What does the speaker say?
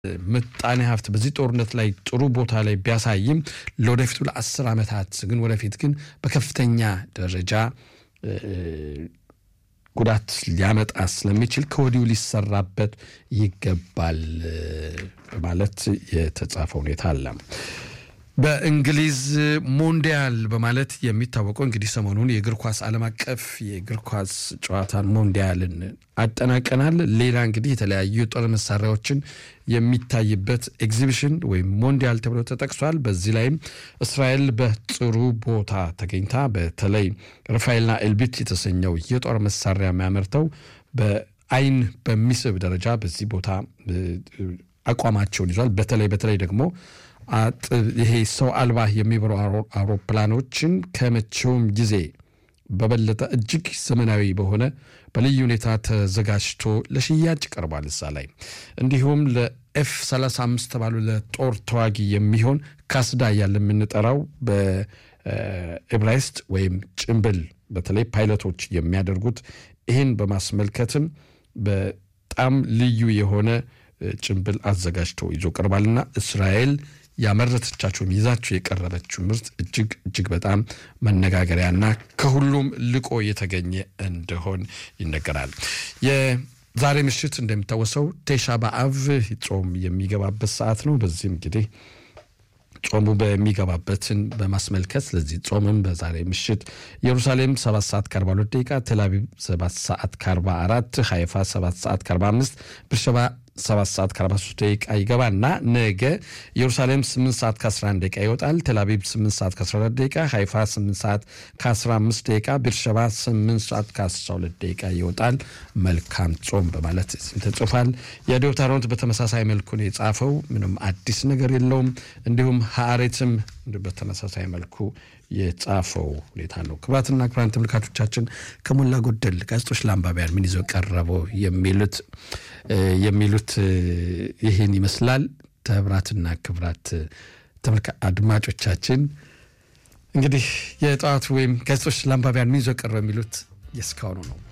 ምጣኔ ሀብት በዚህ ጦርነት ላይ ጥሩ ቦታ ላይ ቢያሳይም ለወደፊቱ ለአስር ዓመታት ግን ወደፊት ግን በከፍተኛ ደረጃ ጉዳት ሊያመጣ ስለሚችል ከወዲሁ ሊሰራበት ይገባል በማለት የተጻፈ ሁኔታ አለ። በእንግሊዝ ሞንዲያል በማለት የሚታወቀው እንግዲህ ሰሞኑን የእግር ኳስ ዓለም አቀፍ የእግር ኳስ ጨዋታን ሞንዲያልን አጠናቀናል። ሌላ እንግዲህ የተለያዩ የጦር መሳሪያዎችን የሚታይበት ኤግዚቢሽን ወይም ሞንዲያል ተብሎ ተጠቅሷል። በዚህ ላይም እስራኤል በጥሩ ቦታ ተገኝታ በተለይ ራፋኤልና ኤልቢት የተሰኘው የጦር መሳሪያ የሚያመርተው በአይን በሚስብ ደረጃ በዚህ ቦታ አቋማቸውን ይዟል። በተለይ በተለይ ደግሞ ይሄ ሰው አልባ የሚበሩ አውሮፕላኖችን ከመቼውም ጊዜ በበለጠ እጅግ ዘመናዊ በሆነ በልዩ ሁኔታ ተዘጋጅቶ ለሽያጭ ቀርቧል። እዛ ላይ እንዲሁም ለኤፍ 35 ተባሉ ለጦር ተዋጊ የሚሆን ካስዳ እያለ የምንጠራው በኤብራይስጥ ወይም ጭንብል በተለይ ፓይለቶች የሚያደርጉት ይህን በማስመልከትም በጣም ልዩ የሆነ ጭንብል አዘጋጅቶ ይዞ ቀርባልና እስራኤል ያመረተቻቸውም ይዛቸው የቀረበችው ምርት እጅግ እጅግ በጣም መነጋገሪያና ከሁሉም ልቆ የተገኘ እንደሆን ይነገራል። የዛሬ ምሽት እንደሚታወሰው ቴሻ በአብ ጾም የሚገባበት ሰዓት ነው። በዚህም እንግዲህ ጾሙ በሚገባበትን በማስመልከት ስለዚህ ጾምም በዛሬ ምሽት ኢየሩሳሌም 7 ሰዓት ከ42 ደቂቃ፣ ቴልአቪቭ 7 ሰዓት ከ44፣ ሃይፋ 7 ሰዓት ከ45፣ ብርሸባ 7 ሰዓት ከ43 ደቂቃ ይገባና ነገ ኢየሩሳሌም 8 ሰዓት ከ11 ደቂቃ ይወጣል። ቴልአቪቭ 8 ሰዓት ከ14 ደቂቃ፣ ሃይፋ 8 ሰዓት ከ15 ደቂቃ፣ ቤርሸባ 8 ሰዓት ከ12 ደቂቃ ይወጣል። መልካም ጾም በማለት ተጽፏል። የዶታሮንት በተመሳሳይ መልኩ ነው የጻፈው። ምንም አዲስ ነገር የለውም። እንዲሁም ሀአሬትም በተመሳሳይ መልኩ የጻፈው ሁኔታ ነው። ክቡራትና ክቡራን ተመልካቾቻችን ከሞላ ጎደል ጋዜጦች ለአንባቢያን ምን ይዘው ቀረበው የሚሉት የሚሉት ይህን ይመስላል። ክቡራትና ክቡራት አድማጮቻችን እንግዲህ የጠዋቱ ወይም ጋዜጦች ለአንባቢያን ምን ይዘው ቀረበው የሚሉት የእስካሁኑ ነው።